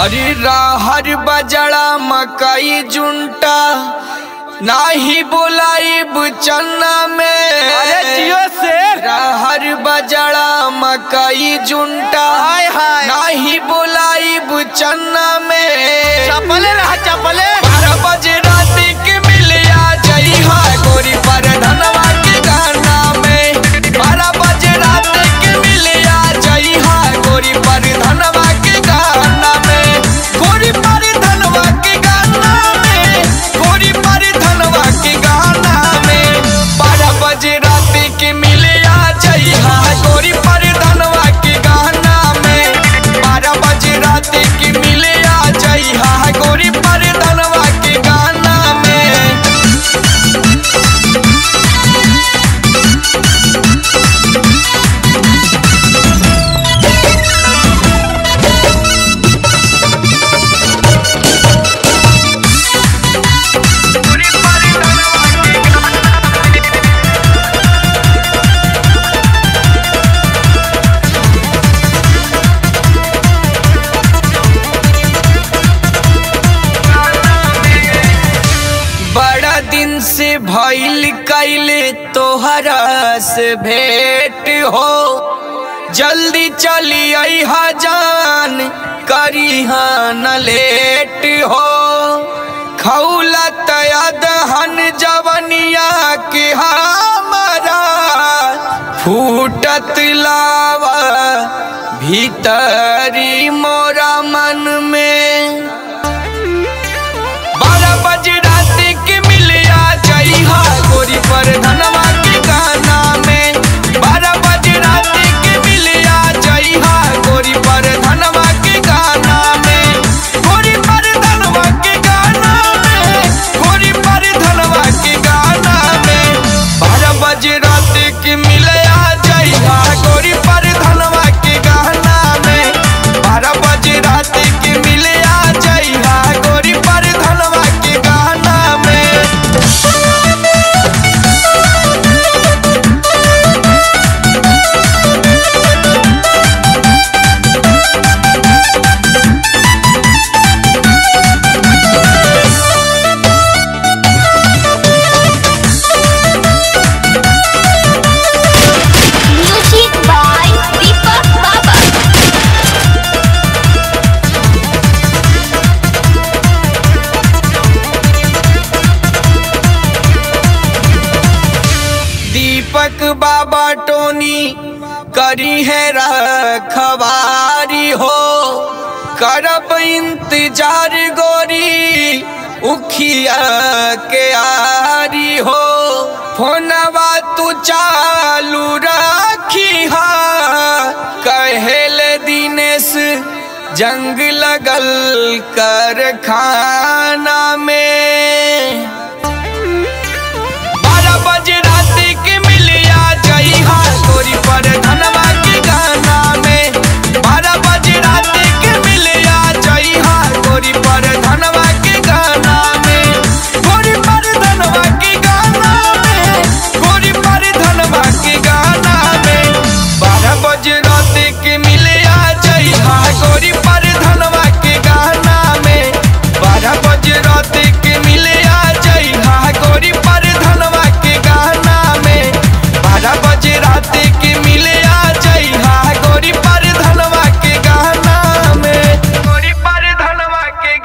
अरे राहर बजड़ा मकई जुंटा नाही बोलाइब चन्ना में अरे जियो शेर। राहर बजड़ा मकई जुंटा हाय हाय नाही बोलाइब चन्ना में चपले रहा चपले बारह बजे रात के मिलिया जई हा गोरी पर धनवा के गाना में बारह बजे रात के मिलिया जई हा गोरी पर धनवा के गाना में गोरी पर धनवा के गाना में गोरी पर धनवा के गाना में बारह बजे रात के मिलिया जई हा गोरी पर धनवा के गाना में बारह बजे रात के मिलिया जई हा गोरी पर धनवा के गाना में बड़ा दिन से भइल कैले तोहरा से भेंट हो जल्दी चली अहा जान करी न लेट हो खौला तयदहन जवनिया के हमारा फूटत लावा भीतरी मोरा मन में बारह बजे रात के मिलिया जई हा गोरी पर धनवा के गाना में बारह बजे रात के मिलिया जई हा गोरी पर धनवा के गाना में गोरी पर धनवा के गाना में गोरी पर धनवा के गाना में बारह बजे रात के मिलिया जई हा गोरी पर धनवा के गाना में बारह बजे रात के मिलिया जई हा गोरी पर धनवा के गाना में Music by Deepak Baba. दीपक बाबा टोनी करी है रखवारी हो करब इंतजार गोरी उखिया के आरी हो फोनवा तू चालू रखी हा कहेल दिनेश जंग लगल कर खाना में बारह बजे रात के मिलिया जई हा गोरी पर धनवा